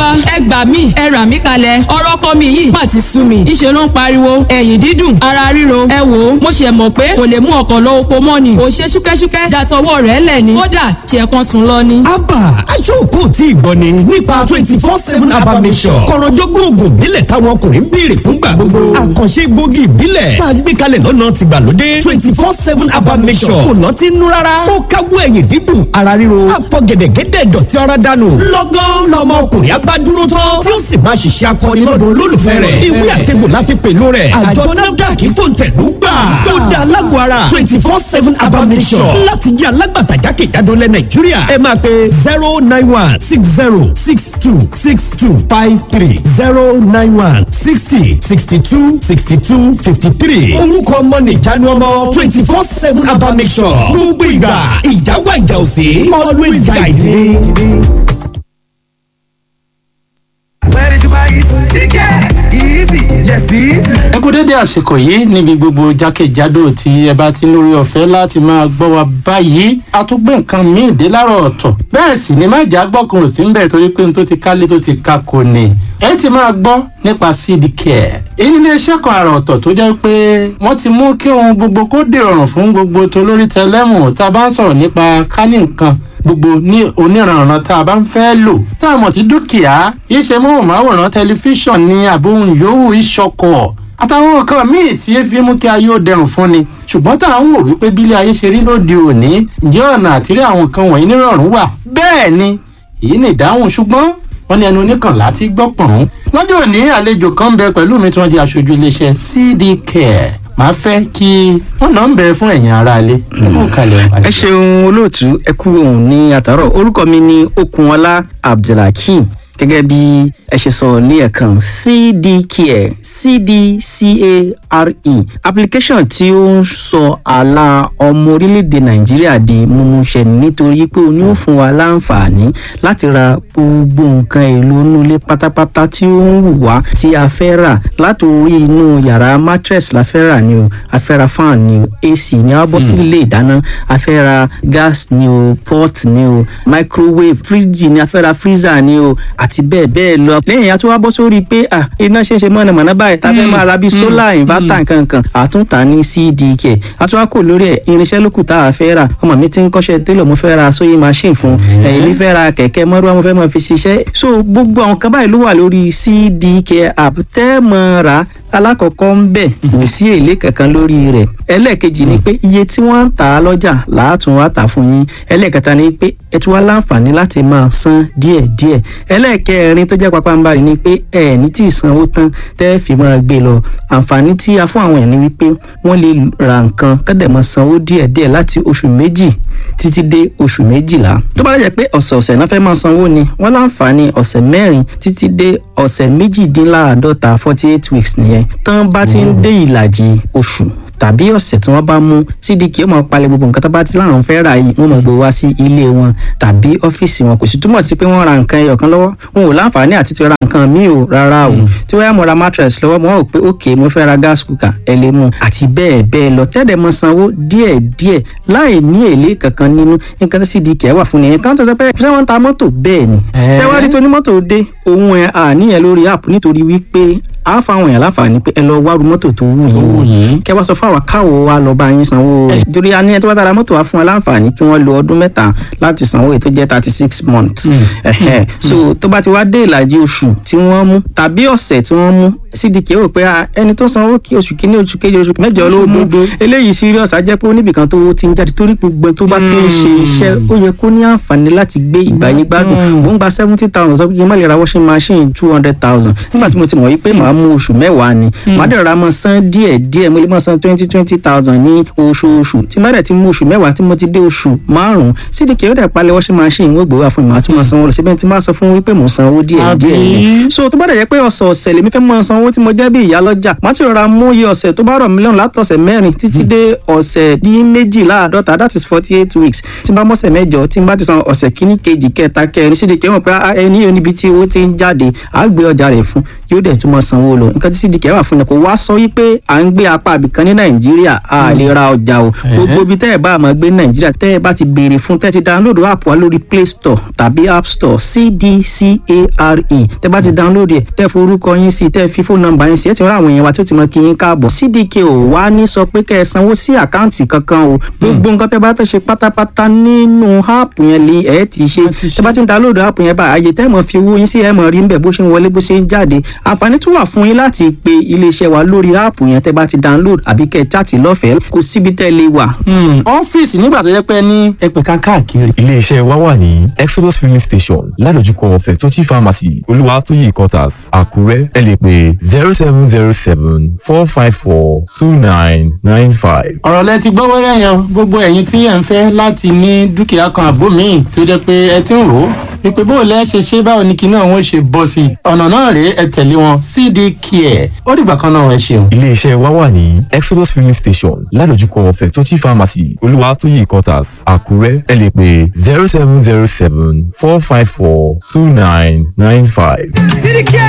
bàbá ẹ gbà mí ẹ rà mí kalẹ̀ ọ̀rọ̀ kọ́ mi yìí má ti sú mi ìṣe ló ń pariwo ẹ̀yìn dídùn ara ríro ẹ wò ó mo ṣe mọ̀ pé kò lè mú ọkọ̀ lọ oko mọ́ ni kò ṣe ṣúkẹ́ṣúkẹ́ dàtọwọ́ rẹ̀ lẹ̀ ni kódà ṣe kan sùn lọ ni. abba aṣọ́kò tí ìgbọ́ ni nípa twenty four seven abba mission kọ̀rọ̀jọ́gbọ́n oògùn ìbílẹ̀ táwọn ọkùnrin ń béèrè fúngbà gbogbo àkànṣe gbòógì ìbílẹ̀ tá a gbé kalẹ̀ lọ́nà tìgbàlódé twenty four seven abba mission kò lọ́ọ́ ti nú rárá ó káwọ́ ẹ̀yìn dídùn ara ríro àfọ̀gẹ̀dẹ̀gẹ̀dẹ̀ dọ̀tí ara dànù lọ́gán lọ́mọ ọkùnrin abádúró tán tí ó sì máa ṣiṣẹ́ akọni lọ́dọ̀ olólùfẹ́ rẹ̀ ìwé àtẹ̀gbò la fi pẹ̀lú rẹ̀ àjọ nafdac fòǹtẹ̀lú gbà ó da alágbó ara twenty four seven abamisọ̀ láti jẹ́ alágbàtà jákèjádò lẹ̀ nàìjíríà ẹ máa pe zero nine one six zero six two six two five three zero nine one sixty sixty two sixty two fifty three orúkọ ọmọ nìjánu ọmọ twenty four seven abamisọ̀ gbogbo ìgbà ìjáwá ìjà òsè always guide me. Where did you buy it? Chicken. Easy. Yes, easy. ẹ kú dédé àsìkò yìí níbi gbogbo jákèjádò tí ẹ bá ti lórí ọ̀fẹ́ láti máa gbọ́ wa báyìí a tún gbé nǹkan míì dé láàárọ̀ ọ̀tọ̀ bẹ́ẹ̀ sì ni má jà gbọ́kàn ò sí ń bẹ̀ torí pé n tó ti kálé tó ti ka kò ní ẹ ti máa gbọ́ nípa seed care èyí ní iléeṣẹ́ kan àrà ọ̀tọ̀ tó jẹ́ pé wọ́n ti mú kí ohun gbogbo kó dìrọ̀rùn fún gbogbo tolórí tẹlẹ́mù tá a bá ń sọ̀rọ̀ nípa kání nǹkan gbogbo ní oníranran tá a bá ń fẹ́ lò tá a mọ̀ sí dúkìá iṣẹ́ móhùnmáwòrán tẹlifíṣàn ní àbóhùn yòówù ìṣọkọ̀ àtàwọn nǹkan míì tí ẹ fi mú kí ayé ó dẹrùn fún ni ṣùgbọ́n tá à ń wò wípé bílé ayé ṣe rí lóde òní ǹjẹ́ ọ̀nà àtìrí àwọn nǹkan wọ̀nyí nírọ̀rùn wà bẹ́ẹ̀ ni èyí ni ìdáhùn ṣùgbọ́n wọ́n ní ẹnu oníkànlá ti gbọ́ pọ̀n. lọ́jọ́ òní àlejò kan ń bẹ pẹ̀lú mi tí wọ́n di aṣojú iléeṣẹ́ cd care màá fẹ́ kí wọ́n náà ń bẹ fún ẹ̀yin aráalé. ẹ ṣeun olóòtú ẹ kú òun ní àtàrọ orúkọ mi ní okunọlá abdulhakeem gẹ́gẹ́ bí ẹ ṣe sọ ní ẹ̀kan cdcare cdcare application tí ó ń sọ àlà ọmọ orílẹ̀-èdè nàìjíríà di mímúṣẹ nítorí pé ó ní ó fún wa láǹfààní láti ra gbogbo nǹkan èlò inú ilé pátápátá tí ó ń wù wá tí a fẹ́ rà látòrí inú yàrá mattress la fẹ́ rà ni o a fẹ́ ra fan ni o ac ni a bọ́ sí ilé ìdáná a fẹ́ ra gas ni o pot ni o microwave fridge ni a fẹ́ ra freezer ni o àti bẹ́ẹ̀ bẹ́ẹ̀ lọ. lẹ́yìn àti wá bọ́ sórí pé iná ṣe ń ṣe mọ̀nàmọ́ná báyìí tá a fẹ́ máa ra bíi solar inverter nkankan àtúntà ní cdk àti wá kò lórí ẹ̀ irinṣẹ́ lókù tá a fẹ́ rà ọmọ mi ti ń kọ́ṣẹ́ télọ̀ mo fẹ́ ra sewing machine fún ẹ̀yìn mi fẹ́ ra kẹ̀kẹ́ mọ́rúwá mo fẹ́ máa fi ṣiṣẹ́ so gbogbo àwọn kan báyìí ló wà lórí cdk app tẹ́ mọ́ ra alákọ̀ọ́kọ́ ń bẹ̀ kò sí èlé kankan lórí rẹ̀ ẹlẹ́ẹ̀kejì ni pé iye tí wọ́n ń tà á lọ́jà làátún wá tà fún yín ẹlẹ́ẹ̀kẹta ni pé ẹ tún wá láǹfààní láti máa san díẹ̀díẹ̀ ẹlẹ́ẹ̀kẹrin tó jẹ́ pápánbarì ni pé ẹ ní tí ìsanwó tán tẹ́ fi máa gbé lọ àǹfààní tí a fún àwọn ẹ̀ ni wípé wọ́n lè ra nǹkan kọ́dẹ̀ máa sanwó díẹ̀díẹ̀ láti oṣù méjì títí dé oṣù méjìlá tó bá lẹ́jẹ̀ pé ọ̀sẹ̀ọ̀sẹ̀ náà fẹ́ máa sanwó ni wọ́n láǹfààní ọ̀sẹ̀ mẹ́rin títí dé ọ̀sẹ̀ méjìdínláàádọ́ta forty eight weeks nìyẹn tán bá ti ń dé ìlàjì oṣù tàbí ọ̀sẹ̀ tí wọ́n bá mú cdk ó máa palẹ̀ gbogbo nǹkan tó bá ti láwọn fẹ́ rà yìí wọ́n máa gbé wá sí ilé wọn tàbí ọ́fíìsì wọn kò sì túmọ̀ sí pé wọ́n ra nǹkan ẹyọ kan lọ́wọ́ wọn ò láǹfààní àti ti ra nǹkan míì o rárá o tí wọ́n yá mo ra mattress lọ́wọ́ mo rò pé ok mo fẹ́ ra gas cooker ẹ lè mú àti bẹ́ẹ̀ bẹ́ẹ̀ lọ tẹ́lẹ̀ mọ sanwó díẹ̀ díẹ̀ láì ní èlé kankan nínú nǹkan tí cdk wà fún nìyẹn kan tó sọ pé ṣé wọ́n ń ta mọ́tò bẹ́ẹ̀ ni ṣé wá rí tó ní mọ́tò dé òun ẹ̀ àníyàn lórí app nítorí wípé a fáwọn èèyàn láǹfààní pé ẹ lọ wárú mọ́tò tó wù yín kẹ wá sọ fún àwọn káwọ wa lọ bá yín sanwó rẹ̀ torí a ní ẹ tó bá bára mọ́tò wa fún wa láǹfààní kí wọ́n lo ọdún mẹ́ta láti sanwó èyí tó jẹ́ thirty six months so tó bá ti wá dé ìlàjì oṣù tí wọ́n mú tàbí ọ̀sẹ̀ tí wọ́n mú cdk rò pé ẹni tó sanwó kí oṣù kínní oṣù kejì oṣù mẹ́jọ ló mú eléyìí serious á jẹ́ pé oníbìkan tó ti ń jáde torí gbogbo tó bá ti ń ṣe iṣẹ́ ó yẹ kó ní àǹfààní láti gbé ìgbà yín gbádùn mò ń gba seventy thousand sọ pé kí n má lè ra washing machine two hundred thousand nígbà tí mo ti mọ̀ wípé màá mú oṣù mẹ́wàá ni màá dẹ̀ ra mọ́ san díẹ̀ díẹ̀ mo lè mọ́ san twenty twenty thousand ní oṣooṣù tí má dẹ̀ ti mú oṣù mẹ́wàá tí mo ti dé oṣù márùn-ún cdk ó dẹ̀ palẹ̀ washing machine wọ́n gbowó àfọ̀n màá tún mọ́ sanwó lọ síbẹ̀ tí máa sọ fún wípé mò ń sanwó díẹ̀ díẹ̀ ni so tó bá dẹ̀ jẹ́ pé ọ̀sọ̀ọ̀sẹ̀ lèmi fẹ́ mọ́ sanwó tí mo jẹ́ bí ìyá lọ́jà màá ti rọra mú iye ọ̀sẹ̀ tó bá rọ̀ mí lọ́rùn látọ̀sẹ̀ mẹ́rin títí dé ọ̀sẹ̀ dín méjìláàdọ́ta that is forty eight weeks tí n bá mọ́sẹ̀ mẹ́jọ tí n bá ti san ọ̀sẹ̀ kíní kejì kẹta kẹrin cdk mọ̀ pé ẹni yóò níbi tí owó ti ń jáde àá gbé ọjà rẹ̀ fún yóò dẹ̀ tún mọ́ sanwó sanwó lọ nǹkan tí cdk wà fún ni kò wá sọ wípé à ń gbé apá abìkan ní nàìjíríà a lè ra ọjà o gbogbo ibi tẹ́ ẹ bá máa gbé ní nàìjíríà tẹ́ ẹ bá ti béèrè fún tẹ́ ẹ ti download app wa lórí play store tàbí app store cdcare tẹ́ bá ti download ẹ̀ tẹ́ forúkọ yín sí tẹ́ fi fóònù nọ́mbà yín sí ẹ ti rán àwọn èèyàn wa tí ó ti mọ kí yín káàbọ̀ cdk ò wá ní sọ pé kẹ́ ẹ sanwó sí àkáǹtì kankan o gbogbo nǹkan tẹ́ bá fẹ́ ṣe pátápátá nínú app yẹn lè ẹ ti ṣe tẹ́ bá ti ń download app yẹn bá àyè tẹ́ mọ̀ fi owó yín sí ẹ mọ̀ rí ń bẹ̀ bó ṣe ń wọlé bó ṣe ń jáde àǹfààní tún wà fún yín láti pe iléeṣẹ́ wa lórí app yẹn tẹ́ bá ti download àbí kẹ́ ẹ chaàtì lọ́fẹ̀ẹ́ kò síbi tẹ́ lè wà. ọ́fíìsì nígbà tó yẹ pé ní ẹgbẹ̀ka káàkiri. iléeṣẹ́ wa wà ní exodus filling station ládojúkọ fẹ̀tọ́jì pharmacy olúwatóyè quarters àkúrẹ́ ẹ lè pè zero seven zero seven four five four two nine nine five. ọ̀rọ̀ lẹ ti gbọ́ wẹ́rẹ́ yẹn gbogbo ẹ̀yin tí ẹ̀ ń fẹ́ láti ní dúkìá kan àbó míì tó jẹ́ pé ẹ ti ń rò ó wípé bó o lẹ́ ṣe ṣe báwo ni kinní àwọn ṣe bọ́ sí i ọ̀nà náà rèé ẹ tẹ̀lé wọn cd care ó dìgbà kan náà ẹ ṣeun. iléeṣẹ́ wa wà ní exodus filling station ládojúkọ fẹ̀tọ́jì pharmacy olúwatóyè quarters àkúrẹ́ ẹ lè pè zero seven zero seven four five four two nine nine five. City